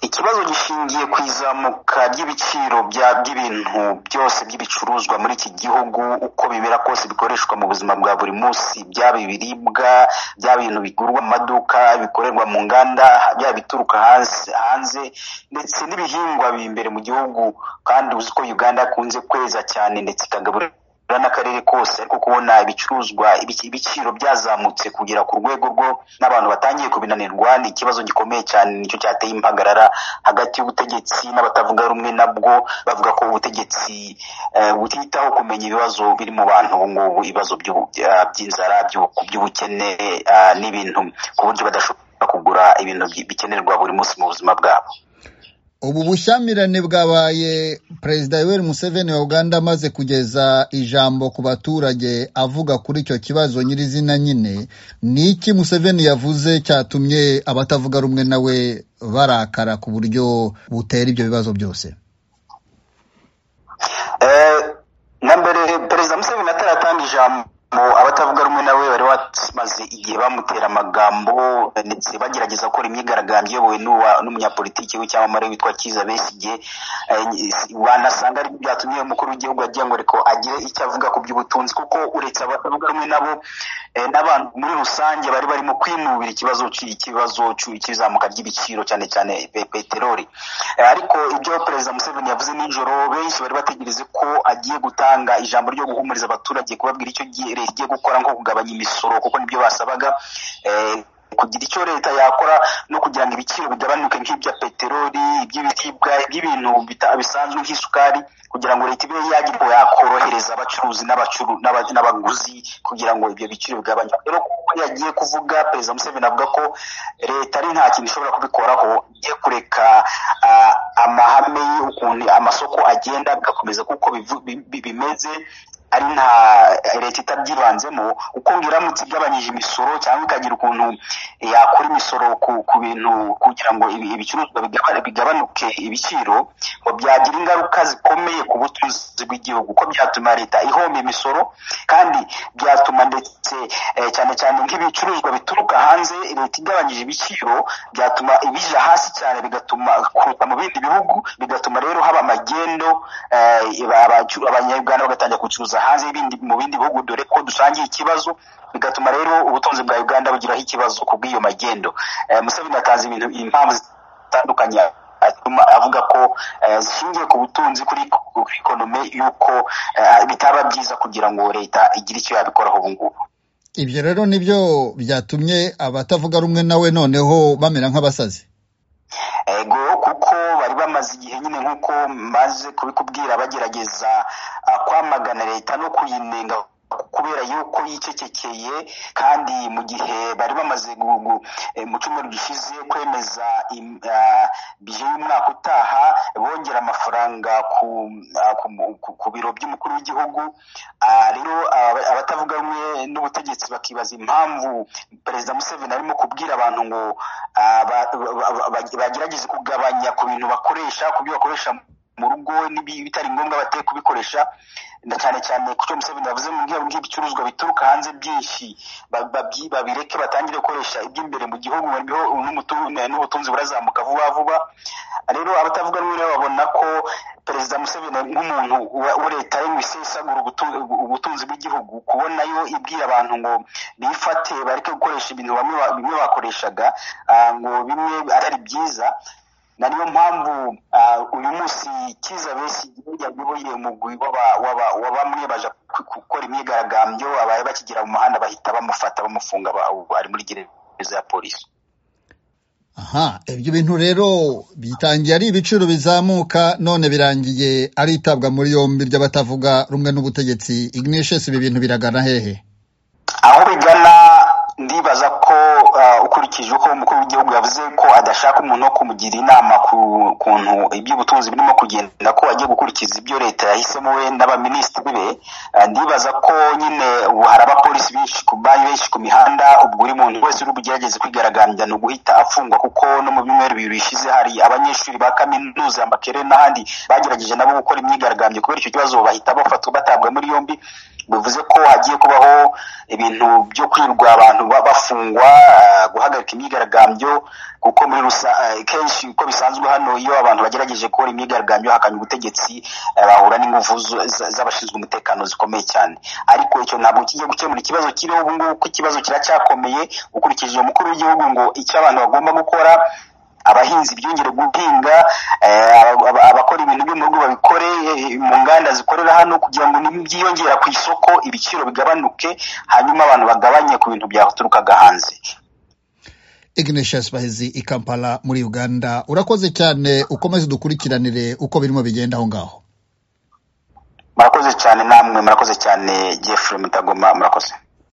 ikibazo gishingiye ku izamuka ry'ibiciro by'ibintu byose by'ibicuruzwa muri iki gihugu uko bibera kose bikoreshwa mu buzima bwa buri munsi byaba ibiribwa byaba ibintu bigurwa mu maduka bikorerwa mu nganda byaba bituruka hanze ndetse n'ibihingwa biri imbere mu gihugu kandi uzi ko uganda akunze kweza cyane ndetse ikagaburira n'akarere kose ariko kubona ibicuruzwa ibiciro byazamutse kugera ku rwego rwo n'abantu batangiye kubinanirwa ni ikibazo gikomeye cyane nicyo cyateye impagarara hagati y'ubutegetsi n'abatavuga rumwe nabwo bavuga ko ubutegetsi butitaho kumenya ibibazo biri mu bantu ubu ngubu ibibazo by'inzara by'ubukene n'ibintu ku buryo badashobora kugura ibintu bikenerwa buri munsi mu buzima bwabo ubu bushyamirane bwabaye perezida yoweri museveni wa uganda amaze kugeza ijambo ku baturage avuga kuri icyo kibazo nyirizina nyine ni iki museveni yavuze cyatumye abatavuga rumwe nawe barakara ku buryo butera ibyo bibazo byose na mbere perezida museveni ataratanga ijambo abatavuga rumwe nawe bari bamaze igihe bamutera amagambo ndetse bagerageza gukora imyigaragambyo iyobowe n'umunyapolitiki w'icyamamare witwa kiza besigye wanasanga ariko byatumye umukuru w'igihugu agira ngo ariko agire icyo avuga ku by'ubutunzi kuko uretse abatavuga rumwe nabo n'abantu muri rusange bari barimo kwinubira ikibazo ikibazo cy'izamuka ry'ibiciro cyane cyane peteroli ariko ibyo perezida museveni yavuze nijoro benshi bari bategereze ko agiye gutanga ijambo ryo guhumuriza abaturage kubabwira icyo gihe igiye gukora nko kugabanya imisoro kuko nibyo basabaga kugira icyo leta yakora no kugira ngo ibiciro bigabanuke nk'ibya peteroli iby'ibiribwa iby'ibintu bisanzwe nk'isukari kugira ngo leta ibe yagira ngo yakorohereza abacuruzi n'abaguzi kugira ngo ibyo biciro bigabanywe rero kuko yagiye kuvuga perezida museveni avuga ko leta ari nta kintu ishobora kubikoraho igiye kureka amahame y'ukuntu amasoko agenda bigakomeza kuko bimeze ari nta leta itabyibanzemo uko iramutse igabanyije imisoro cyangwa ikagira ukuntu yakora imisoro ku bintu kugira ngo ibicuruzwa bigabanuke ibiciro ngo byagira ingaruka zikomeye ku butunzi bw'igihugu ko byatuma leta ihomba imisoro kandi byatuma ndetse cyane cyane nk'ibicuruzwa bituruka hanze leta igabanyije ibiciro byatuma ibija hasi cyane bigatuma kuruta mu bindi bihugu bigatuma rero haba amagendo abanyarwanda bagatangira gucuruza hanze mu bindi bihugu dore ko dusangiye ikibazo bigatuma rero ubutunzi bwa uganda bugiraho ikibazo ku bw'iyo magendo museveni atanze ibintu impamvu zitandukanye atuma avuga ko zishingiye ku butunzi kuri ekonome y'uko bitaba byiza kugira ngo leta igire icyo yabikoraho ubu ngubu ibyo rero nibyo byatumye abatavuga rumwe nawe noneho bamera nk'abasazi ego kuko bari bamaze igihe nyine nk'uko maze kubikubwira bagerageza kwamagana leta no kuyinenga kubera yuko yicecekeye kandi mu gihe bari bamaze mu cyumweru gishize kwemeza bije y'umwaka utaha bongera amafaranga ku biro by'umukuru w'igihugu rero abatavuga rumwe n'ubutegetsi bakibaza impamvu perezida museveni arimo kubwira abantu ngo bagerageze kugabanya ku bintu bakoresha ku byo bakoresha mu rugo bitari ngombwa bateye kubikoresha na cyane cyane ku cyo museveni yavuze mu bwego bw'ibicuruzwa bituruka hanze byinshi babireke batangire gukoresha iby'imbere mu gihugu n'ubutunzi burazamuka vuba vuba rero abatavuga rumwe rero babona ko perezida museveni nk'umuntu wa leta yo isesagura ubutunzi bw'igihugu kubona yo ibwira abantu ngo bifate bareke gukoresha ibintu bimwe bakoreshaga ngo bimwe atari byiza na niyo mpamvu uyu munsi kiza besi yayoboye umugwi w'abamwe baje gukora imyigaragambyo abaye bakigera mu muhanda bahita bamufata bamufunga ari muri gereza ya polisi aha ibyo bintu rero bitangiye ari ibiciro bizamuka none birangiye ari itabwa muri yombi ry'abatavuga rumwe n'ubutegetsi ignatius ibi bintu biragana hehe aho bigana ndibaza ko ukurikije uko umukuru w'igihugu yavuze ko adashaka umuntu wo kumugira inama ku kuntu iby'ubutunzi birimo kugenda ko agiye gukurikiza ibyo leta yahisemo we n'abaminisitiri be ndibaza ko nyine ubu hari abapolisi benshi ku banki benshi ku mihanda ubwo uri muntu wese uri bugerageze kwigaragambya ni uguhita afungwa kuko no mu byumweru bibiri bishize hari abanyeshuri ba kaminuza amakere n'ahandi bagerageje nabo gukora imyigaragambyo kubera icyo kibazo bahita bafatwa batabwa muri yombi bivuze ko hagiye kubaho ibintu byo kwirwa abantu ba- bafungwa ah, guhagarika imyigaragambyo kuko muri rusa- ah, kenshi uko bisanzwe hano iyo abantu bagerageje kubona imyigaragambyo hakanya ubutegetsi ah, bahura n'ingufu z- z- z'abashinzwe umutekano zikomeye cyane ariko icyo ntabwo kijya gukemura ikibazo kiriho ubu ngubu kuko ikibazo kiracyakomeye ukurikije uwo mukuru w'igihugu ngo icyo abantu bagomba gukora abahinzi byongere guhinga eh, aba- aba- abakora ibintu byo mu rugo babikore eh, mu nganda zikorera hano kugira ngo nibyiyongera ku isoko ibiciro bigabanuke hanyuma abantu bagabanye ku bintu byaturukaga hanze Ignatius Bahizi i Kampala muri Uganda urakoze cyane ukomeze dukurikiranire uko birimo bigenda aho ngaho murakoze cyane namwe murakoze cyane jeffrey mutagoma murakoze